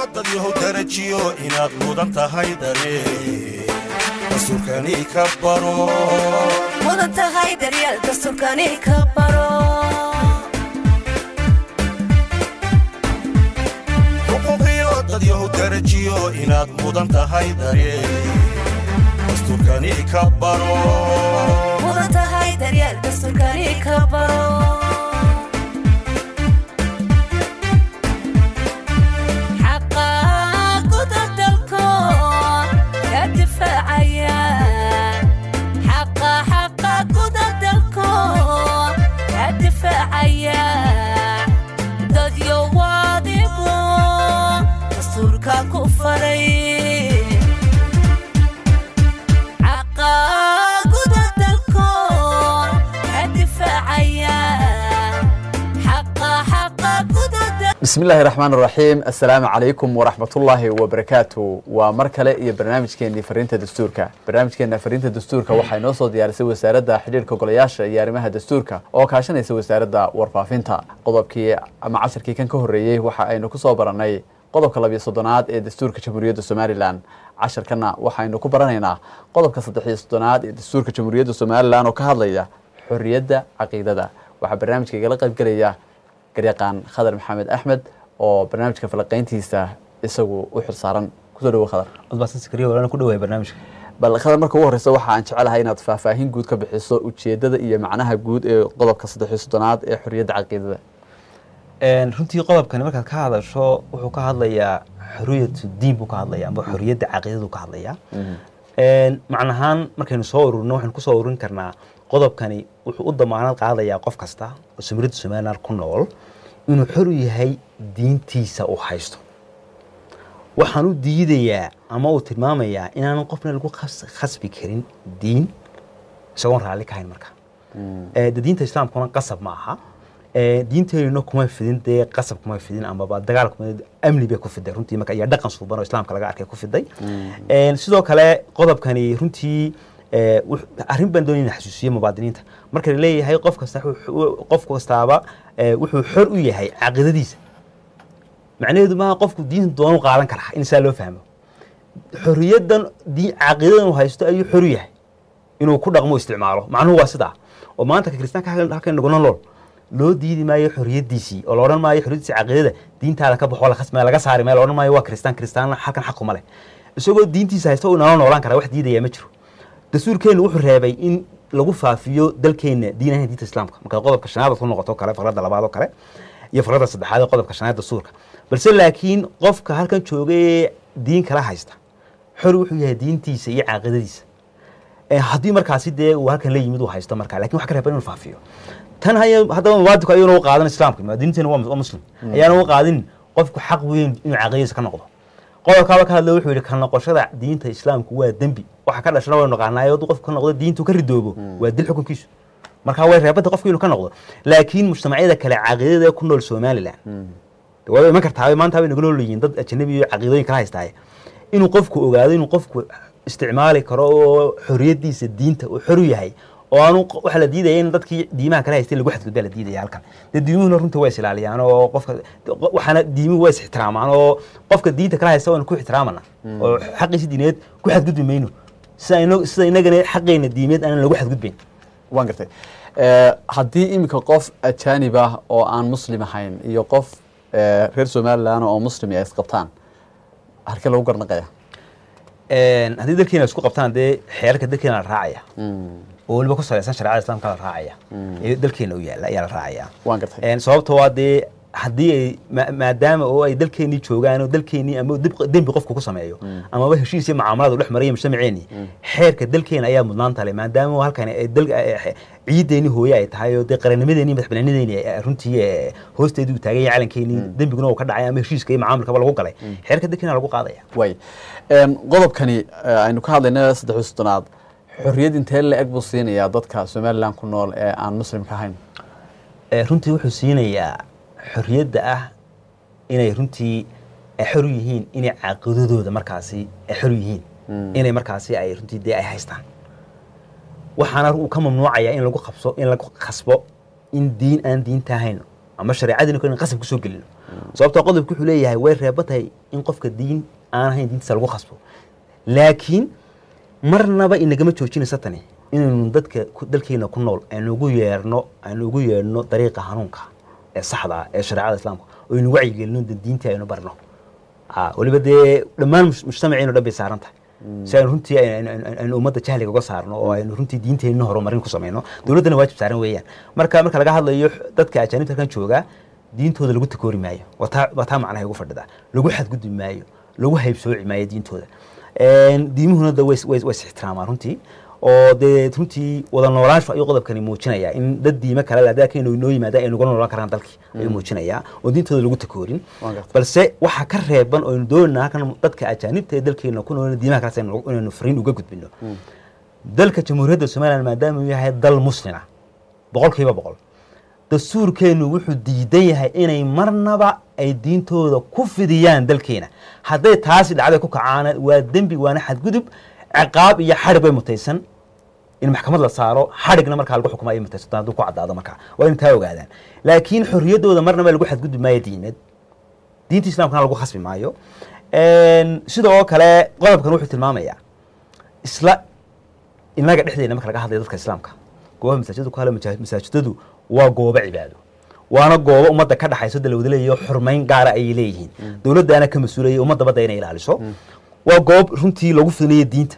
dad yahow darajiyo inaad mudan tahay dare dastuurkani ka baro mudan tahay daryeel dastuurkani ka baro xuquuqiyo dad yahow darajiyo inaad mudan tahay dare dastuurkani ka baro mudan tahay daryeel dastuurkani ka baro xaqa guda dalkood ka difaacaya xaqa xaqa guda dalkood ka difaacaya dadyo waadigo dastuurka ku faray xaqa guda dalkood ka difaacaya xaqa xaqa guda dal bismi illaahi raxmaan raxiim assalaamu calaykum waraxmatullaahi wabarakaatu waa mar kale iyo barnaamijkeenii fariinta dastuurka barnaamijkeena fariinta dastuurka waxay noo soo diyaarisay wasaaradda xidhiirka golayaasha iyo arrimaha dastuurka oo kaashanaysa wasaaradda warfaafinta qodobkii ama casharkii kan ka horreeyey waxa aynu ku soo barannay qodobka labiyo soddonaad ee dastuurka jamhuuriyadda somalilan casharkana waxaynu ku baranaynaa qodobka saddexiyo soddonaad ee dastuurka jamhuuriyadda somalilan oo ka hadlaya xorriyadda caqiidada waxaa barnaamijka igala qaybgelaya garyaqaan khadar maxamed axmed oo barnaamijka falaqayntiisa isagu u xilsaaran kusoo dhawo khadar codbaasan sakariya walana ku dhawaay barnaamijka bal khadar marka ugu horeysa waxa aan jecelahay inaad faahfaahin guud ka bixiso ujeedada iyo macnaha guud ee qodobka saddexiyo soddonaad ee xorriyadda caqiidada runtii qodobkani markaad ka hadasho wuxuu ka hadlayaa xoriyatu diin buu ka hadlaya amba xoriyadda caqiidadu ka hadlaya macnahaan markaynu soo ururino waxaynu kusoo ururin karnaa qodobkani wuxuu u damaanad qaadayaa qof kasta oo samiradda somaliland ku nool inuu xor u yahay diintiisa uu haysto waxaan u diidayaa ama uu tilmaamayaa inaanu qofna lagu khas- khasbi karin diin isagoon raalli ka hayn marka Eh, de diinta islaamkuna qasab ma aha Eh, diinteenuna kuma fidin dee qasab kuma fidin amaba dagaal kuma amni bay ku fiday runtii marka iyo dhaqan suuban oo islaamka laga arkay ku fiday Eh, sidoo kale qodobkani runtii eh, wux- arrin baan doonaya inaan xasuusiyo mubaadiniinta marka la leeyahay qof kasta wuxuu- qof kastaaba eh, wuxuu xor u yahay caqiidadiisa macnaheedu maaha qofku diinta doonu qaadan karaa in saa loo fahmo xorriyaddan diin caqiidadan uu haysto ayuu xor u yahay inuu ku dhaqmo isticmaalo macnuhu waa sidaa oo maanta ka kiristaanka halkan- halkan naguna nool loo diidi maayo xorriyaddiisii oo la odhan maayo xorriyaddiisi caqiidada diintaada ka baxo la khasmaya laga saari maayo la odhan maayo waa kiristaan kiristaanna halkan xaq kuma leh isagoo diintiisa haysta uu nala noolaan karaa wax diidaya ma jiro dastuurkeennu wuxuu reebay in lagu faafiyo dalkeenna diin ahayn diinta islaamka marka qodobka shanaad ku noqoto kale faqradda labaad oo kale iyo faqradda saddexaad ee qodobka shanaad dastuurka balse laakiin qofka halkan jooga ee diin kala haysta xor wuxuu yahay diintiisa iyo caaqidadiisa Eh, haddii markaasi dee uu halkan la yimid uu haysto marka lakin wax ka reeban inuu faafiyo tan haya haddaba mubaadinku ayuuna u qaadan islaamka muwaadiniinteena waa waa muslim ayaana u qaadin qofku xaq weyn inuu caqiidadiisa ka noqdo qodobkaaba ka hadla wuxuu yidhi ka noqoshada diinta islaamku waa dembi waxa ka dhashana waynu naqaanaayo hadduu qofku ka noqdo diintu ka ridoobo waa dil xukunkiisu marka way reebada qofku inuu ka noqdo laakiin mujtamacyada kale caqiidada ee ku nool somaliland de waa iman kartaa maanta way nagu nool yihiin dad ajanabi iyo caqiidooyin kala haystaaye inuu qofku ogaado inuu qofku isticmaali karo oo xoriyadiisa diinta uu xor u yahay oo aanu waxaa la diidaya in dadkii diimaha kala haystay lagu xadgudbaa la diidaya halkan dee diimuhuna runtii waa isilaaliyaan oo qofka waxaana diimuhu waa is ixtiraamaan oo qofka diinta kala haysta waanu ku ixtiraamana oo xaqiisi diineed ku xadgudbi mayno sida ino- sida inagana xaqeena diimeed aanan lagu xadgudbayn waan gartay Eh, haddii iminka qof ajaanib ah oo aan muslim ahayn iyo qof eh, reer somalilan oo muslimi ay isqabtaan halkee lagu garnaqaya haddii dalkeena isku qabtaan dee xeerarka dalkeena la raacaya oo weliba ku salaysan shareecada islaamka la raacaya ee dalkeena u yaalla ayaa la raacaya waan gartay sababtoo waa dee haddii ay ma- maadaama oo ay dalkeenii joogaan oo dalkeenii ama dib- dembi qofku ku sameeyo amaba heshiis iyo mucaamalaad u dhex maraya mujtamaceenii xeerka dalkeena ayaa mudnaan tale maadaama halkan ay dal ciideeni hooye ay tahay oo dee qarannimadeeni madaxbanaanideeni ay runtii eh, hoosteedii uu taagan yahay calankeenii dembiguna uu ka dhacay ama heshiiska iyo mucaamalkaba lagu galay xeerka dalkeena lagu qaadaya way qodobkani eh, aynu ka hadlayna saddex iyo soddonaad xorriyad intee la-eg buu siinayaa dadka somalilan ku nool ee aan muslimka ahayn Eh, runtii wuxuu siinayaa xorriyadda ah inay runtii ay xor u yihiin inay caaqidadooda markaasi ay xor u yihiin inay markaasi ay runtii dee ay haystaan waxaana uu ka mamnuucayaa in lagu qabso in lagu khasbo in diin aan diinta ahayn ama shareecadiina in qasab kusoo gelino sababtoo qodobku wuxuu leeyahay way reeba tahay in qofka diin aan ahayn diintiisa lagu khasbo laakiin marnaba inagama joojinaysa tani inaynu dadka ku- dalkeena ku nool aynu ugu yeerno aynu ugu yeerno dariiqa hanuunka ee saxda ah ee shareecada islaamka oo aynu wacyigelino de diintii aynu barno Ah, weliba dee dhammaan mus- mujtamaceenu dhan bay saaran tahay si aynu runtii aynu- aynu aynu ummadda jahliga uga saarno oo aynu runtii diinteenna horumarin ku samayno dowladdana waajib saaran weeyaan marka marka laga hadlayo dadka ajaanibta halkan jooga diintooda lagu takoori maayo waa taa waa taa macnaha ugu fadhida lagu xadgudbi maayo lagu haybsooci maayo diintooda Een, diimuhuna de way is- way is- way is ixtiraamaan runtii oo dee runtii wada noolaanshu ayuu qodobkani muujinayaa in dad diime kale leh haddii akaynu inoo yimaada ay nuga noolaan karaan dalkii ayuu muujinayaa oo diintooda lagu takoorin Waan gartay. balse waxaa ka reeban oo aynu doonayna halkan dadka ajaanibta ee dalkeena ku nool diimaha kale inaynu inaynu fariin uga gudbino dalka jamhuuriyadda somaliland maadaama uu yahay dal muslima boqolkiiba boqol dastuurkeenu wuxuu diidan yahay inay marnaba ay diintooda ku fidiyaan dalkeena hadday taasi dhacday ku kacaana waa dembi waana xadgudub ciqaab iyo xadhig bay mutaysan in maxkamad la saaro xadhigna markaa lagu xukumo ay mutaysato hadduu ku caddaado markaa waa in taa ogaadaan laakiin xorriyaddooda marnaba lagu xadgudbi maayo diimeed diinta islamkana lagu khasbi maayo Een, sidoo kale qodobkan wuxuu tilmaamayaa isla inaga dhexdeena marka laga hadlayo dadka islaamka goobaha masaajidda ku hadla maja- masaajidadu waa goobo cibaado waana goobo ummadda ka dhaxayso de la wada leeyayo xurmayn gaara ayay leeyihiin dowladdaana ka mas-uulaya ummadda badda inay ilaaliso waa goob runtii lagu fidinayo diinta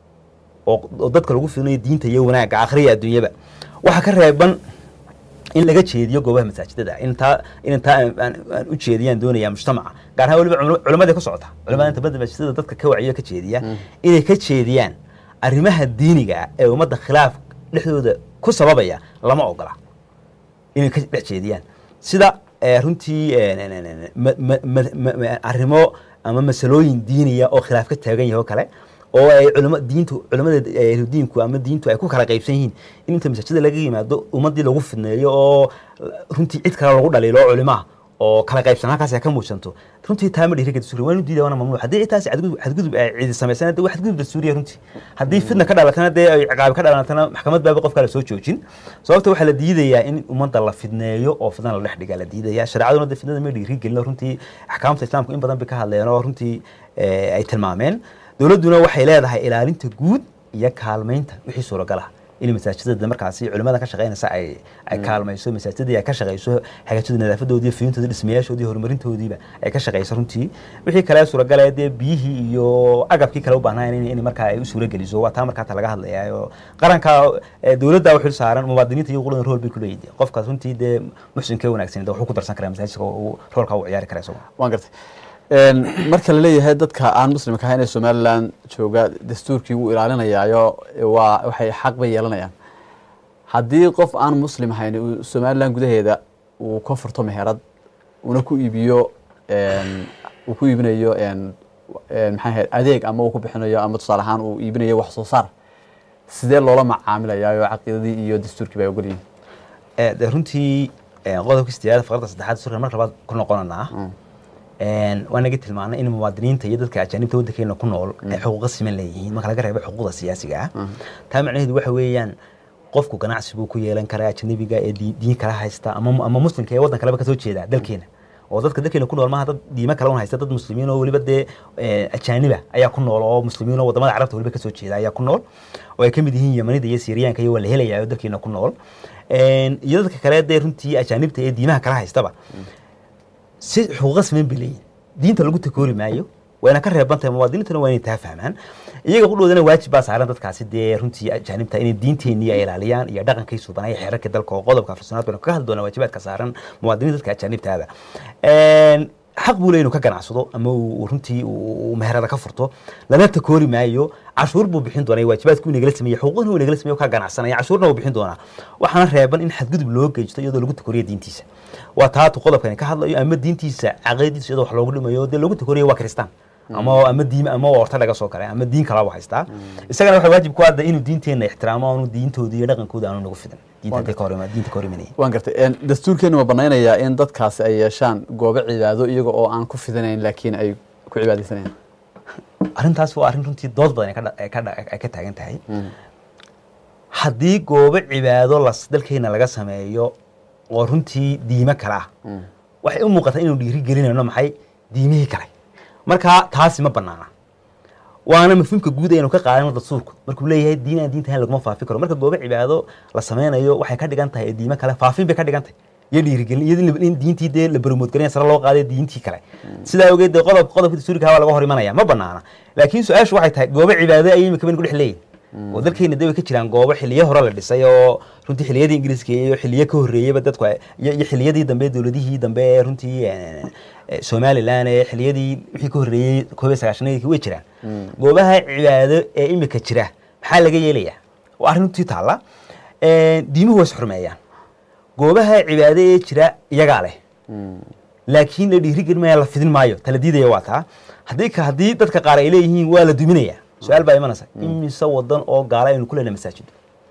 oo oo dadka lagu fidinayo diinta iyo wanaagga akhriya adduunyaba waxaa ka reeban in laga jeediyo goobaha masaajidada in taa in taa aan- aan aan u jeediyaan doonaya mujtamaca gaar ahaan weliba culama- culamada ka socota culamada inta badda masaajidada dadka ka waciyo ka jeediya inay ka jeediyaan arrimaha diiniga ah ee ummadda khilaaf dhexdooda ku sababaya lama ogola inay ka dhex jeediyaan sida eh, runtii eh, n- n- n- ma- ma- ma- ma- ma- arrimo ama masalooyin diiniya oo khilaaf ka taagan yahay oo kale oo ay culama diintu culamada eh, diinku ama diintu ay ku kala qaybsan yihiin in inta masaajida laga yimaado ummadii lagu fidneeyo oo runtii cid kale lagu dhaliilo oo culimaha oo kala qaybsan halkaas ay ka muujanto runtii taa ma dhiiri dastuuri waa inu diida waana mamnuuc haddii taasi xadgudub xadgudub ay cidi samaysana dee waa xadgudub dastuuriya runtii haddii fidna ka dhalatana dee ay ciqaabi ka dhalatana maxkamad baaba qof kale soo joojin sababta waxaa la diidayaa in ummadda la fidneeyo oo fidna la dhex dhiga la diidaya shareecaduna dee fidnada ma dhiiri gelin runtii axkaamta islaamku in badan bay ka hadleen oo runtii eh, ay tilmaameen dowladduna waxay leedahay ilaalinta guud iyo kaalmaynta wixii suuragal ah in masaajidada markaasi culimada ka shaqeynaysa ay ay kaalmayso masaajidadii ay ka shaqeyso hagaajida nadaafadoodii fiyintoodii dhismayaashoodii horumarintoodiiba ay ka shaqeyso runtii wixii kale suuragala dee biyihii iyo agabkii kale u baahnaan in, in markaa ay u suurageliso waa taa markaa ta laga hadlayaa oo qaranka eh, dowladda u xil saaran muwaadiniinta iyo quladan rool bay ku leeyihiin qofkaas runtii dee muxsinka wanaagsan dee wuxuu ku darsan karaa masaajidka oo uu roolka u ciyaari kara isagu waan gartay Een, marka la leeyahay dadka aan muslimka ahayn ee somaliland jooga dastuurkii wuu ilaalinayaayo waa waxay xaq bay yeelanayaan haddii qof aan muslim ahayn uu somaliland gudaheeda uu ka furto meherad una ku iibiyo een, uu ku iibinayo een, een, maxay ahayd adeeg ama uu ku bixinayo ama tusaale ahaan uu iibinayo wax soo saar sidee loola macaamilayaayo caqiidadii iyo dastuurkii bay ogol yihiin Eh, dee runtii eh, qodobka sideedaad faqradda saddexaad surka marka labaad ku noqonanaa Een, waa naga tilmaanay in muwaadiniinta iyo dadka ajaanibta waddankeena ku nool ay xuquuqa siman leeyihiin marka laga reebo xuquuqda siyaasiga ah taa macnaheedu waxa weeyaan qofku ganacsi buu ku yeelan karaa ajnabiga ee dii- diin kala haysta ama ama muslimka ee waddan kaleba kasoo jeeda dalkeena oo dadka dalkeena ku nool maaha dad diimo kale un haysta dad muslimiin oo weliba dee eh, ajaaniba ayaa ku nool oo muslimiin oo wadamada carabta weliba kasoo jeeda ayaa ku nool oo ay ka mid yihiin yamanida iyo siiriyaanka iyo waa la helayaa oo dalkeena ku nool Een, iyo dadka kale dee runtii ajaanibta ee diimaha kala haystaba si xuquuqa siman bay leeyihin diinta lagu takoori maayo wayna ka reeban tahay muwaadiniintuna waa inay taa fahmaan iyaga qudhoodana waajib baa saaran dadkaasi dee runtii ajaanibta inay diinteenii ay ilaaliyaan iyo dhaqankay suubanaya xeerarka dalka oo qodobka afrsanaad baynu kaga hadli doonaa waajibaadka saaran muwaadiniinta dadka ajaanibtaaba Een, xaq buu leeyahay inuu ka ganacsado ama uu runtii uu uu meherada ka furto lana takoori maayo cashuur buu bixin doonaa waajibaadku inagala sameeye xuquuqna uu inagala sameeye oo ka ganacsanaya cashuurna uu bixin doonaa waxaana reeban in xadgudub loo geysto iyadoo lagu takoriyo diintiisa waa taatu qodobkani ka hadlayo ama diintiisa caqiidadiisa iyadoo wax loogu dhimayo dee lagu takoriyo waa kristaan ama ama diin ama orta laga soo kale ama diin kalaba haystaa isagana waxa waajib ku ah inuu diinteena ixtiraamo aanu diintooda iyo dhaqankooda aanu nagu fidan diinta hadday ka hor imaan- diinta ka hor imanaya waan gartay Een, dastuurkeenu ma banaynayaa in dadkaasi ay yeeshaan goobo cibaado iyaga oo aan ku fidanayn laakiin ay ku cibaadaysanayaan arrintaas waa arrin runtii dood badan ay ka dha- ay ka dha- ay ka taagan tahay haddii goobo cibaado las dalkeena laga sameeyo oo runtii diimo kale ah waxay u muuqataa inuu dhiiri gelinayno maxay diimihii kale marka taasi ma banaana waana mafhuumka guud aynu ka qaadano dastuurku markuu leeyahay diin aan diinta ahayn laguma faafi karo marka goobo cibaado la sameynayo waxay ka dhigan tahay diimo kale faafin bay ka dhigan tahay iyo dhiirigelin iyo in diintii dee la baromoodgarinaya sare loo qaaday diintii kale sidaa ogeed dee qodob qodobka dastuuriga waa laga hor imanaya ma banaana laakiin su-aashu waxay tahay goobo cibaado ayay imika baynu ku dhex leeyihin oo dalkeena dee way ka jiraan goobo xiliyo hore la dhisay oo runtii xiliyadii ingiriiska iyo xiliyo ka horreeyeyba dadku ay- iyo iyo xiliyadii dambe dowladihii dambe ee runtii eh, eh, somaliland ee xiliyadii wixii ka horreeyey koob iyo sagaashanadii way jiraan goobaha cibaado ee imika jira maxaa laga yeelayaa waa arrin runtii taalla Eh, diimuhu way is xurmeeyaan goobaha cibaado ee jira iyagaa leh laakiin la dhiirigelin maya la fidin maayo tala diidaya waa taa haddii ka haddii dadka qaar ay leeyihiin waa la duminaya su-aal baa imanaysa imise wadan oo gaala aynu ku leenahay masaajid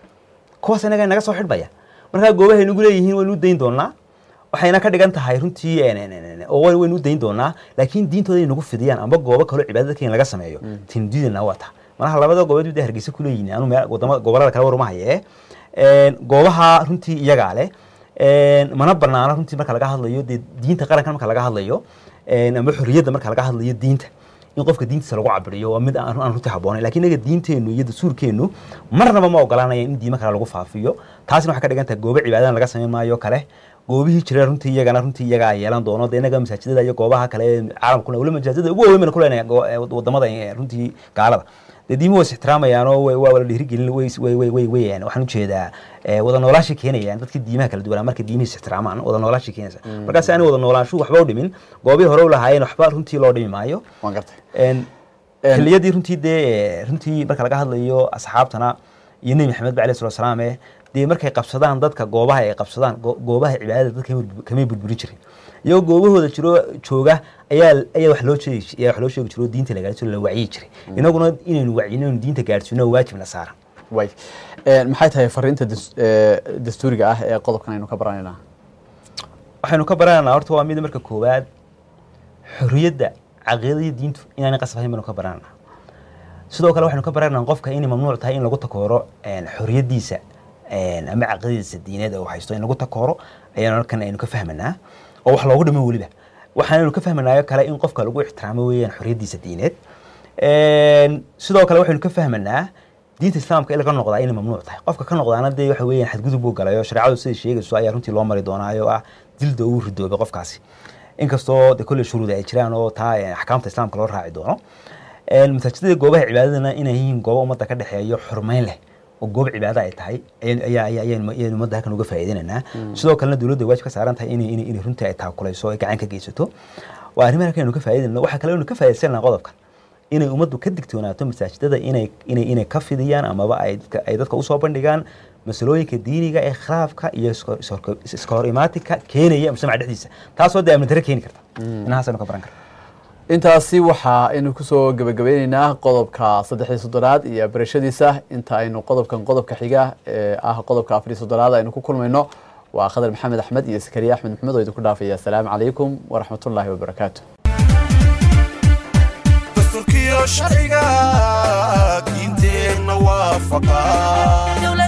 kuwaas inaga naga soo xidhmaya markaa goobahay nagu leeyihiin waynu u dayn doonaa waxayna ka dhigan tahay runtii en- en- en- oo way- waynu u dayn doonaa laakiin diintooda ay nagu fidiyaan amba goobo kaloo cibaadada dadka in laga sameeyo tindiidana waa taa manaha labada goobood dee hargeysa ku leeyihiin anu meel wadama gobolada kale waruma haye En, goobaha runtii iyagaa leh En, mana banaana runtii marka laga hadlayo dee diinta qaranka marka laga hadlayo en, amba xorriyadda marka laga hadlayo diinta in qofka diintiisa lagu cabiriyo waa mid aan aan runtii habboonayn lakiin inaga diinteennu iyo dastuurkeennu marnaba ma ogolanaya in diimo kale lagu faafiyo taasina waxay ka dhigan tahay goobo cibaadana laga samayn maayo kale goobihii jira runtii iyagana runtii iyagaa yeelan doono dee inaga masaajidada iyo goobaha kale ee caalamkuna weli masaajidada ugu waaweyn bayna ku leenahay go- ee wadamada ee runtii gaalada dee diimuhu way is ixtiraamayaan oo way- waa la dhiirigelin way way way way way waxaan ujeedaa eh, wada noolaashii keenayaan dadkii diimaha kala duwanaa markay diimihii is ixtiraamaan wada noolaashii keenaysa markaas aan wada noolaanshuhu waxba u dhimin goobihii hore u lahaayeen waxba runtii loo dhimi maayo waan gartay En, En- xilliyadii runtii dee runtii marka laga hadlayo asxaabtana iyo nebi maxamed ba alayhi salatu wasalaam eh dee markay qabsadaan dadka goobaha ay qabsadaan go- goobaha cibaadada dadka kamay bur- kamay burburin jirin iyagoo goobahooda jiro jooga ayaa ayaa wax loo sheegi ayaa wax loo sheegi jiro oo diinta la gaarsiino la wacyi jiray inaguna inaynu wacyino inaynu diinta gaarsiino waa waajib na saaran way En, maxay tahay fariinta dus- eh, dastuuriga ah ee qodobkan aynu ka baranaynaa waxaynu ka baranaynaa horta waa mid marka koowaad xorriyadda caqiidada iyo diintu inaanay qasab ahayn baynu ka baranaynaa sidoo kale waxaynu ka baranaynaa qofka inay mamnuuc tahay in lagu takooro en, xorriyaddiisa en, ama caqiidadiisa diineed oo haysto in lagu takooro ayaan halkan aynu ka fahmanaa oo wax loogu dhimo weliba waxaanaynu ka fahmanaayo kale in qofka lagu ixtiraamo weeyaan xorriyaddiisa diineed En, sidoo kale waxaynu ka fahmanaa diinta islaamka in laga noqdaa inay mamnuuc tahay qofka ka noqdaana dee waxa weeyaan xadgudub buu galay oo shareecadu siday sheegayso ayaa runtii loo mari doonaayo ah dilda uu ridoobay qofkaasi inkastoo de kolley shuruuda ay jiraan oo taa eh, axkaamta islaamka loo raaci doono En, masaajidada goobaha cibaadadana inay yihiin goobo ummadda ka dhexeeyo xurmeyn leh oo goob cibaado ay tahay ayaan- ayaa ayaa- ayaan ayaan ummadda halkan uga faa'iidinaynaa sidoo kalena dowladda waajib ka saaran tahay inay inay inay runtii ay taakulayso ay gacan ka geysato waa arrimaha halkan aynu ka faa'iidinayno waxaa kale aynu ka faa'iidaysanaa qodobkan inay ummaddu ka digtoonaato masaajidada inay inay inay ka fidiyaan amaba ay dadka ay dadka usoo bandhigaan masalooyinka diiniga ee khilaafka iyo iska- iska- iska hor imaatinka keenaya mujtamaca dhexdiisa taasoo dee amni darre keeni karta inahaas aynu ka baran karna intaasi waxa aynu kusoo gebagabeyneynaa qodobka saddexii soddonaad iyo barashadiisa inta aynu qodobkan qodobka xiga ee ah qodobka afariy soddonaad aynu ku kulmayno waa khadar maxamed axmed iyo sakariya axmed maxamed oo idinku dhaafaya asalaamu calaykum waraxmatullaahi wabarakaatu dastuurkiyo sharciga diinteenna waafaqa dowlad